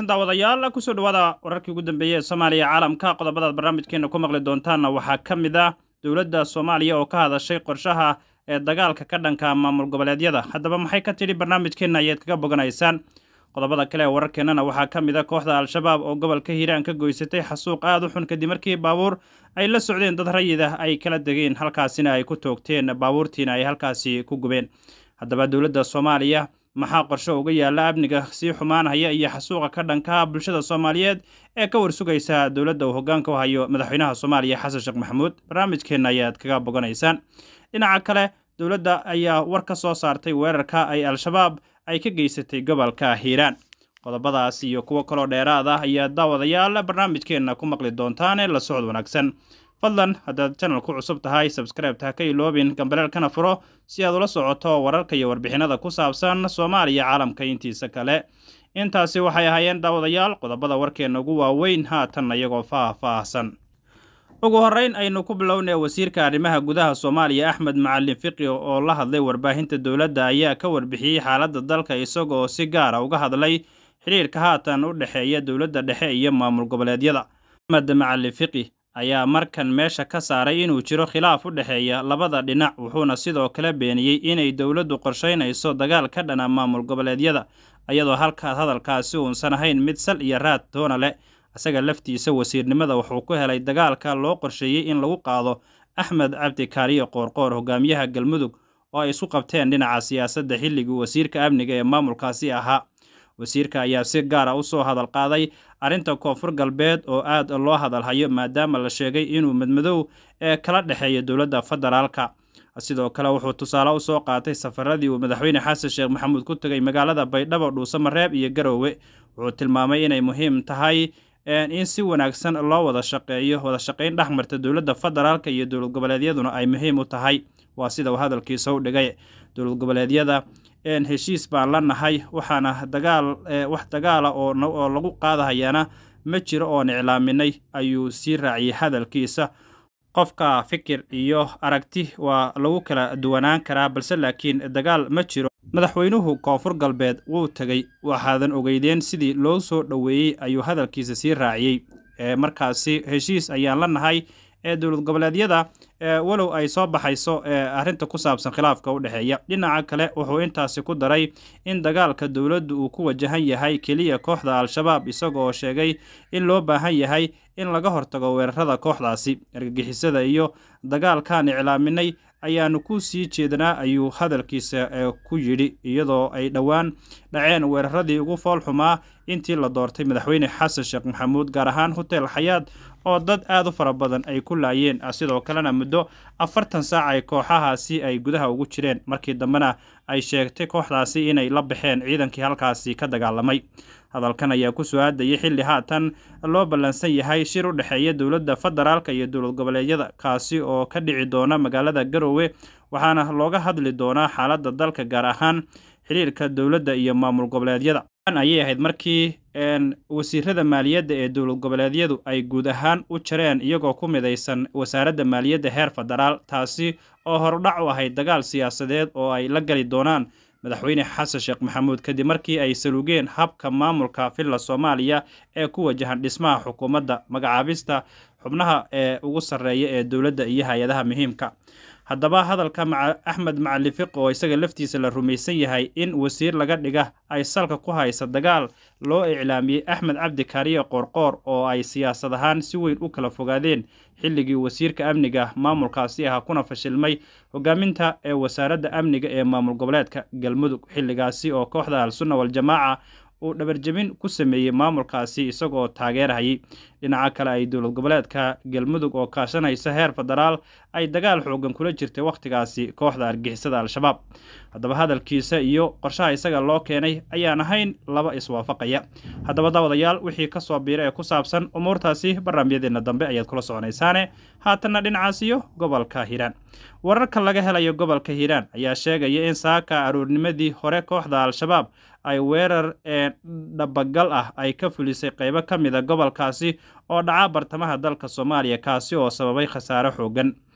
wanaagsan daawadayaal kusoo dhawaada wararkii ugu dambeeyey ee soomaaliya caalamka qodobadaad barnaamijkeena ku maqli doontaanna waxaa ka mid ah dowladda soomaaliya oo ka hadashay qorshaha ee dagaalka ka dhanka maamul goboleedyada haddaba maxay ka tidhi barnaamijkeenna ayaad kaga boganaysaan qodobada kale ee wararkeennana waxaa ka mid a kooxda al-shabaab oo gobolka hiiraan ka goysatay xasuuq aad u xun kadib markii baabuur ay la socdeen dad rayid ah ay kala degeen halkaasina ay ku toogteen baabuurtiina ay halkaasi ku gubeen haddaba dowladda soomaaliya maxaa qorsho uga yaalla amniga sii xumaanhaya iyo xasuuqa ka dhanka bulshada soomaaliyeed ee ka warsugaysa dowladda uu hoggaanka u hayo madaxweynaha soomaaliya xasan sheekh maxamuud barnaamijkeenna ayaad kaga boganaysaan dhinaca kale dowladda ayaa war ka soo saartay weerarka ay al-shabaab ay ka geysatay gobolka hiiraan qodobadaas iyo kuwo kaloo dheeraad ah ayaa daawadayaal barnaamijkeenna ku maqli doontaane la socod wanaagsan fadlan haddaad janal ku cusub tahay sabskraibta ha ka iloobin gambaleelkana furo si aad ula socoto wararka iyo warbixinada ku saabsan soomaaliya caalamka intiisa kale intaasi waxay ahaayeen daawadayaal qodobada warkeenna ugu waaweyn haatan iyagoo faah-faahsan ugu horreyn aynu ku bilownay wasiirka arrimaha gudaha soomaaliya axmed macalin fiqi oo la hadlay warbaahinta dowladda ayaa ka warbixiyey xaaladda dalka isagoo si gaara uga hadlay xidhiirka haatan u dhexeeya dowladda dhexe iyo maamul goboleedyada axmed macalin fiqi ayaa markan meesha ka saaray inuu jiro khilaaf u dhexeeya labada dhinac wuxuuna sidoo kale beeniyey inay dowladdu qorshaynayso dagaal ka dhana maamul goboleedyada iyadoo halkaas hadalkaasi uusan ahayn mid sal iyo raad toona leh isaga laftiisa wasiirnimada wuxuu ku helay dagaalka loo qorsheeyey in lagu qaado axmed cabdi kaariyo qoorqoor hogaamiyaha galmudug oo ay isu qabteen dhinaca siyaasadda xilligii wasiirka amniga ee maamulkaasi ahaa wasiirka ayaa si gaara usoo hadal qaaday arrinta koonfur galbeed oo aad loo hadalhayo maadaama la sheegay inuu madmadow ee kala dhexeeya dowladda federaalka sidoo kale wuxuu tusaale usoo qaatay safaradii uu madaxweyne xasan sheekh maxamuud ku tegay magaalada baydhabo dhuusamareeb iyo garoowe wuxuu tilmaamay inay muhiim tahay in si wanaagsan loo wada shaqeeyo wada shaqayn dhexmarta dowladda federaalka iyo dowlad goboleedyaduna ay muhiim u tahay waa sida uu hadalkiisa u dhigay dowlad goboleedyada heshiis baan la nahay waxaana dagaal wax dagaala oo lagu qaadahayaana ma jiro oon iclaaminay ayuu sii raaciyey hadalkiisa qofka fikir iyo aragti waa lagu kala duwanaan karaa balse laakiin dagaal ma jiro madaxweynuhu koonfur galbeed wuu tegey waxaadan ogeydeen sidii loo soo dhoweeyey ayuu hadalkiisa sii raaciyey markaasi heshiis ayaan la nahay ee dowlad goboleedyada walow ay soo baxayso arrinta ku saabsan khilaafka u dhexeeya dhinaca kale wuxuu intaasi ku daray in dagaalka dowladdu uu ku wajahan yahay keliya kooxda al-shabaab isagoo sheegay in loo baahan yahay in laga hortago weerarada kooxdaasi argagixisada iyo dagaalkaan iclaaminay ayaanu ku sii jeednaa ayuu hadalkiisa ku yidhi iyadoo ay dhowaan dhaceen weeraradii ugu fool xumaa intii la doortay madaxweyne xasan sheekh maxamuud gaar ahaan hotel xayaad oo dad aad u fara badan ay ku laayeen sidoo kalena muddo afartan saac ay kooxahaasi ay gudaha ugu jireen markii dambena ay sheegtay kooxdaasi inay la baxeen ciidankii halkaasi ka dagaalamay hadalkan ayaa ku soo aadayay xilli haatan loo ballansan yahay shir u dhexeeya dowladda federaalka iyo dowlad goboleedyada kaasi oo ka dhici doona magaalada garoowe waxaana looga hadli doonaa xaaladda dalka gaar ahaan xiriirka dowladda iyo maamul goboleedyada ayay ahayd markii wasiirada maaliyadda ee dowlad goboleedyadu ay guud ahaan u jareen iyagoo ku midaysan wasaaradda maaliyadda heer federaal taasi oo hordhac u ahayd dagaal siyaasadeed oo ay la gali doonaan madaxweyne xasan sheekh maxamuud kadib markii ay salugeen habka maamulka villa soomaaliya ee ku wajahan dhismaha xukuumadda magacaabista xubnaha ee ugu sarreeya ee dowladda iyo hay-adaha muhiimka haddaba hadalka axmed macalin fiq oo isaga laftiisa la rumaysan yahay in wasiir laga dhiga ay salka ku haysa dagaal loo iclaamiyey axmed cabdi kaariye qoorqoor oo ay siyaasad ahaan si weyn u kala fogaadeen xilligii wasiirka amniga maamulkaasi ahaa kuna fashilmay hogaaminta ee wasaaradda amniga ee maamul goboleedka galmudug xilligaasi oo kooxda al-sunna wal-jamaaca uu dhabarjebin ku sameeyey maamulkaasi isagoo taageerhayay dhinaca kale ay dowlad goboleedka galmudug oo kaashanaysa heer federaal ay dagaal xoogan kula jirtay wakhtigaasi kooxda argixisada al-shabaab haddaba hadalkiisa iyo qorshaha isaga loo keenay ayaan ahayn laba iswaafaqaya haddaba daawadayaal wixii ka soo biira ee ku saabsan umuurtaasi barnaamijyadeena dambe ayaad kula soconaysaane haatanna dhinacaas iyo gobolka hiiraan wararka laga helayo gobolka hiiraan ayaa sheegaya in saaka aroornimadii hore kooxda al-shabaab ay weerar ee dhabagal ah ay ka fulisay qaybo ka mid a gobolkaasi oo dhaca bartamaha dalka soomaaliya kaasi oo sababay khasaare xoogan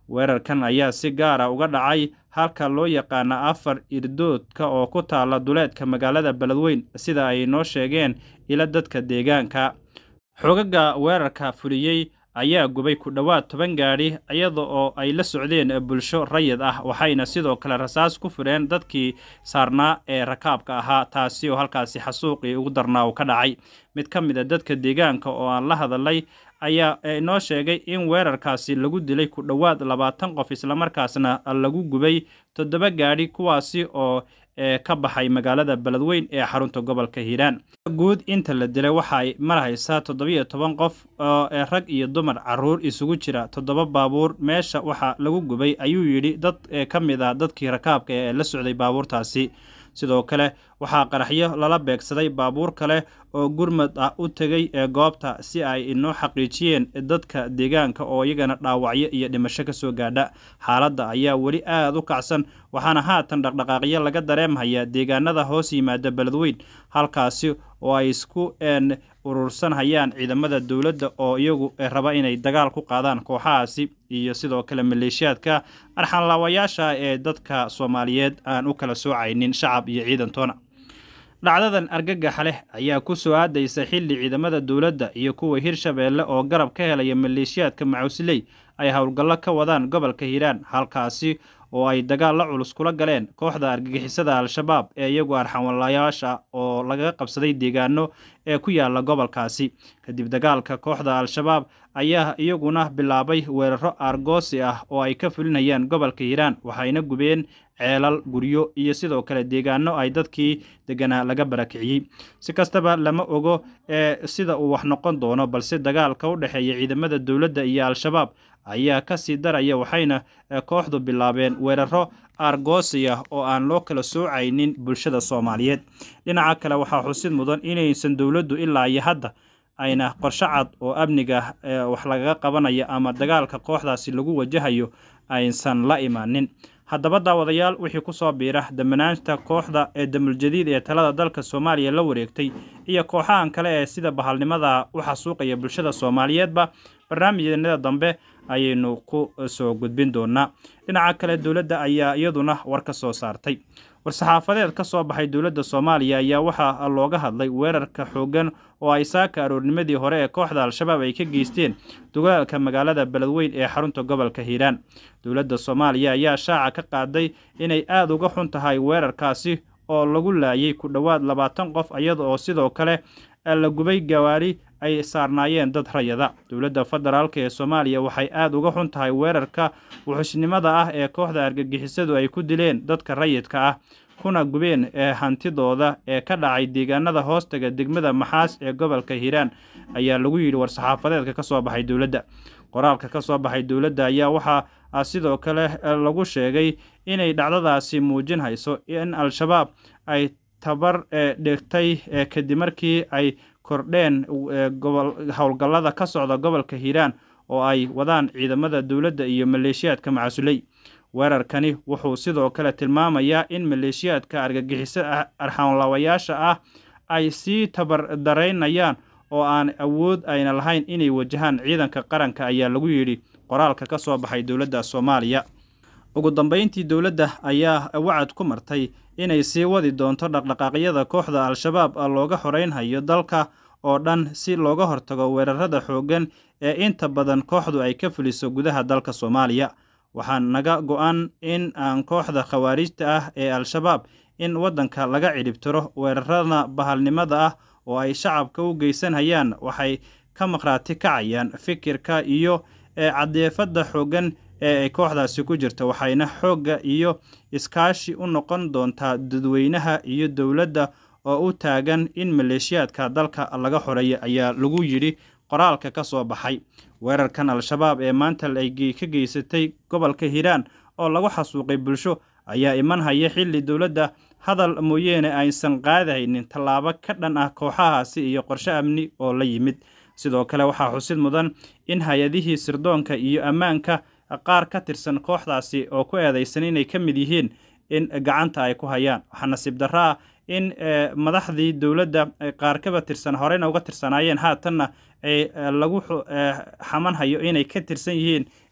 weerarkan ayaa si gaara uga dhacay halka loo yaqaana afar irdoodka oo ku taala duleedka magaalada beledweyn sida ay noo sheegeen ila dadka deegaanka xogaga weerarka fuliyey ayaa gubay ku dhowaad toban gaadhi iyada oo ay la socdeen bulsho rayid ah waxayna sidoo kale rasaas ku fureen dadkii saarnaa ee rakaabka ahaa taasi oo halkaasi xasuuqii ugu darnaa uu ka dhacay mid ka mid a dadka deegaanka oo aan la hadalay ayaa inoo sheegay in weerarkaasi lagu dilay ku dhowaad labaatan qof islamarkaasna lagu gubay toddoba gaadhi kuwaasi oo ka baxay magaalada beledweyn ee xarunta gobolka hiiraan guud inta la dilay waxa ay marhaysaa toddobiyo toban qof oo rag iyo dumar caruur isugu jira toddoba baabuur meesha waxaa lagu gubay ayuu yidhi dad ka mid ah dadkii rakaabka ee la socday baabuurtaasi sidoo kale waxaa qaraxyo lala beegsaday baabuur kale oo gurmad ah u tegay ee goobta si ay inoo xaqiijiyeen dadka deegaanka oo iyagana dhaawacyo iyo dhimasho kasoo gaadha xaaladda ayaa weli aad u kacsan waxaana haatan dhaqdhaqaaqyo laga dareemhayaa deegaanada hoos yimaada beledweyn halkaasi oo ay isku urursanhayaan ciidamada dowladda oo iyagu raba inay dagaal ku qaadaan kooxahaasi iyo sidoo kale maleeshiyaadka arxanlaawayaasha ee dadka soomaaliyeed aan u kala soocaynin shacab iyo ciidantoona dhacdadan argagaxa leh ayaa ku soo aadaysa xilli ciidamada dowladda iyo kuwa hirshabeelle oo garab ka helaya maleeshiyaadka macuusiley ay howlgallo ka wadaan gobolka hiiraan halkaasi oo ay dagaal la culus kula galeen kooxda argagixisada al-shabaab ee iyagu arxanwalayaasha oo laga qabsaday deegaano ee ku yaala gobolkaasi kadib dagaalka kooxda al-shabaab ayaa iyaguna bilaabay weeraro aargoosi ah oo ay ka fulinayaan gobolka hiiraan waxayna gubeen ceelal guryo iyo sidoo kale deegaano ay dadkii deganaa laga barakiciyey si kastaba lama ogo ee sida uu wax noqon doono balse dagaalka u dhexeeya ciidamada dowladda iyo al-shabaab ayaa ka sii daraya waxayna kooxdu bilaabeen weeraro aargoosi ah oo aan loo kala soocaynin bulshada soomaaliyeed dhinaca kale waxaa xusid mudan inaysan dowladdu ilaa iyo hadda ayna qorsho cad oo amniga wax lagaga qabanayo ama dagaalka kooxdaasi lagu wajahayo aysan la imaanin haddaba daawadayaal wixii ku soo biira damanaanta kooxda ee damuljadiid ee talada dalka soomaaliya la wareegtay iyo kooxahan kale ee sida bahalnimada u xasuuqaya bulshada soomaaliyeedba barnaamijyanada dambe ayaynu ku soo gudbin doonaa dhinaca kale dowladda ayaa iyaduna war ka soo saartay war-saxaafadeed ka soo baxay dowladda soomaaliya ayaa waxaa looga hadlay weerarka xooggan oo ay saaka aroornimadii hore ee kooxda al-shabaab ay ka geysteen dagaalka magaalada beledweyn ee xarunta gobolka hiiraan dowladda soomaaliya ayaa shaaca ka qaaday inay aada uga xun tahay weerarkaasi oo lagu laayay ku dhowaad labaatan qof iyada oo sidoo kale la gubay gawaari ay saarnaayeen dad rayada dowladda federaalk ee soomaaliya waxay aada uga xun tahay weerarka wuxushnimada ah ee kooxda argagixisadu ay ku dileen dadka rayidka ah kuna gubeen ee hantidooda ee ka dhacay deegaanada hoostaga degmada maxaas ee gobolka hiiraan ayaa lagu yidhi war-saxaafadeedka ka soo baxay dowladda qoraalka ka soo baxay dowladda ayaa waxaa sidoo kale lagu sheegay inay dhacdadaasi muujin hayso in al-shabaab ay tabar dhigtay kadib markii ay kordheen howlgallada ka socda gobolka hiiraan oo ay wadaan ciidamada dowladda iyo maleeshiyaadka macasuley weerarkani wuxuu sidoo kale tilmaamayaa in maleeshiyaadka argagixiso arxanlawayaasha ah ay sii tabardaraynayaan oo aan awood ayna lahayn inay wajahaan ciidanka qaranka ayaa lagu yidhi qoraalka ka soo baxay dowladda soomaaliya ugu dambeyntii dowladda ayaa wacad ku martay inay sii wadi doonto dhaqdhaqaaqyada kooxda al-shabaab looga xoreynhayo dalka oo dhan si looga hortago weerarada xooggan ee inta badan kooxdu ay ka fuliso gudaha dalka soomaaliya waxaa naga go-an in aan kooxda khawaarijta ah ee al-shabaab in waddanka laga cidhibtiro weerarada bahalnimada ah oo ay shacabka u geysanhayaan waxay ka maqhraati kacayaan fikirka iyo cadeefadda xooggan ee ay kooxdaasi ku jirta waxayna xoogga iyo iskaashi u noqon doontaa dadweynaha iyo dowladda oo u taagan in maleeshiyaadka dalka laga xoreeya ayaa lagu yidhi qoraalka ka soo baxay weerarkan al-shabaab ee maanta ay ka geysatay gobolka hiiraan oo lagu xasuuqay bulsho ayaa iman haya xilli dowladda hadal mooyeene aysan qaadaynin tallaabo ka dhan ah kooxahaasi iyo qorshe amni oo la yimid sidoo kale waxaa xusid mudan in hay-adihii sirdoonka iyo ammaanka qaar ka tirsan kooxdaasi oo ku eedaysan inay ka mid yihiin in gacanta ay ku hayaan waxaa nasiib darro ah in madaxdii dowladda qaar kaba tirsan horeyna uga tirsanaayeen haatanna ay lagu xamanhayo inay ka tirsan yihiin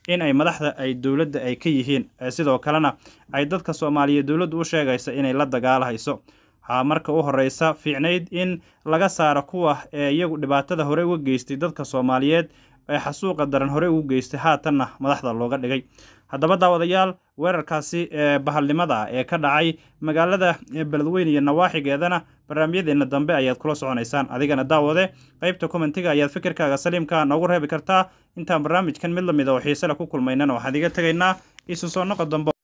in ay madaxda ay dowladda ay ka yihiin sidoo kalena ay dadka soomaaliyeed dowladdu u sheegaysa inay la dagaalahayso waxaa marka u horeysa fiicnayd in laga saaro kuwa ee iyagu dhibaatada hore uga geystay dadka soomaaliyeed ee xasuuqa daran hore ugu geystay haatanna madaxda looga dhigay haddaba daawadayaal weerarkaasi ee bahalnimada ee ka dhacay magaalada beledweyne iyo nawaaxigeedana barnaamijyadeena dambe ayaad kula soconaysaan adigana daawade qaybta kommentiga ayaad fikirkaaga saliimka noogu reebi kartaa intaan barnaamijkan mid lamid a oo xiisele ku kulmaynana waxaan iga tegaynaa isu soo noqo dambe